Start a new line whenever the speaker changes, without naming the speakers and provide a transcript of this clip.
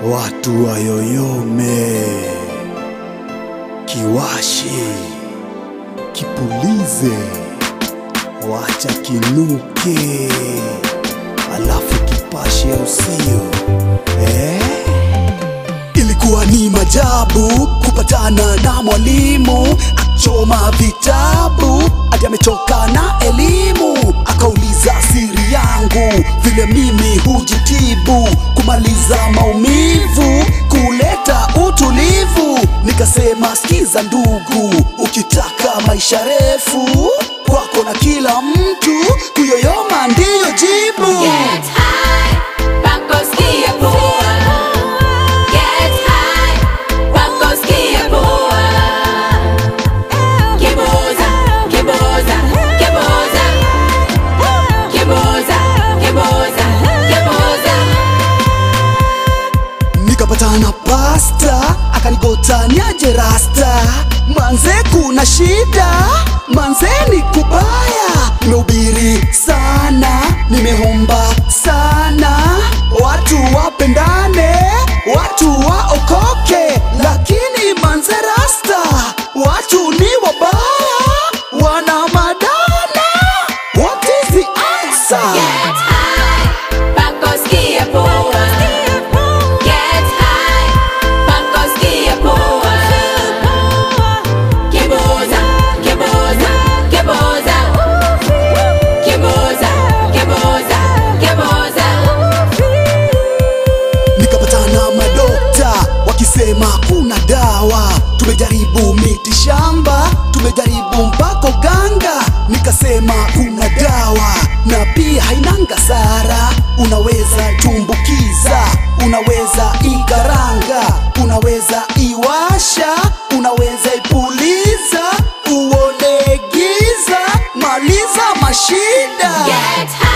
watu wayoyome, kiwashe, kipulize, wacha kinuke, alafu kipashe usio eh? Ilikuwa ni majabu kupatana na mwalimu achoma vitabu hadi amechoka na elimu, akauliza siri yangu vile mimi hujitibu kumaliza maumivu, kuleta utulivu. Nikasema sikiza ndugu, ukitaka maisha refu kwako na kila mtu, kuyoyoma ndiyo jibu.
Get high, pakosikia poa. Get high, pakosikia poa. Kiboza, kiboza, kiboza. Kiboza, kiboza, kiboza.
nikapatana pasta akanigota niaje rasta manze kuna shida manze ni kubaya nimehubiri sana nimeomba sana watu wapendane watu waokoke lakini manze rasta watu ni wabaya wana madana what is the answer
Get high, pakosikia poa. Get high, pakosikia poa. Kiboza, kiboza, kiboza. Kiboza, kiboza, kiboza.
nikapatana madokta wakisema kuna dawa tumejaribu miti shamba tumejaribu mpaka ganga nikasema kuna dawa na pia hainanga sara unaweza tumbukiza unaweza ikaranga unaweza iwasha unaweza ipuliza uone giza maliza mashida
Get high.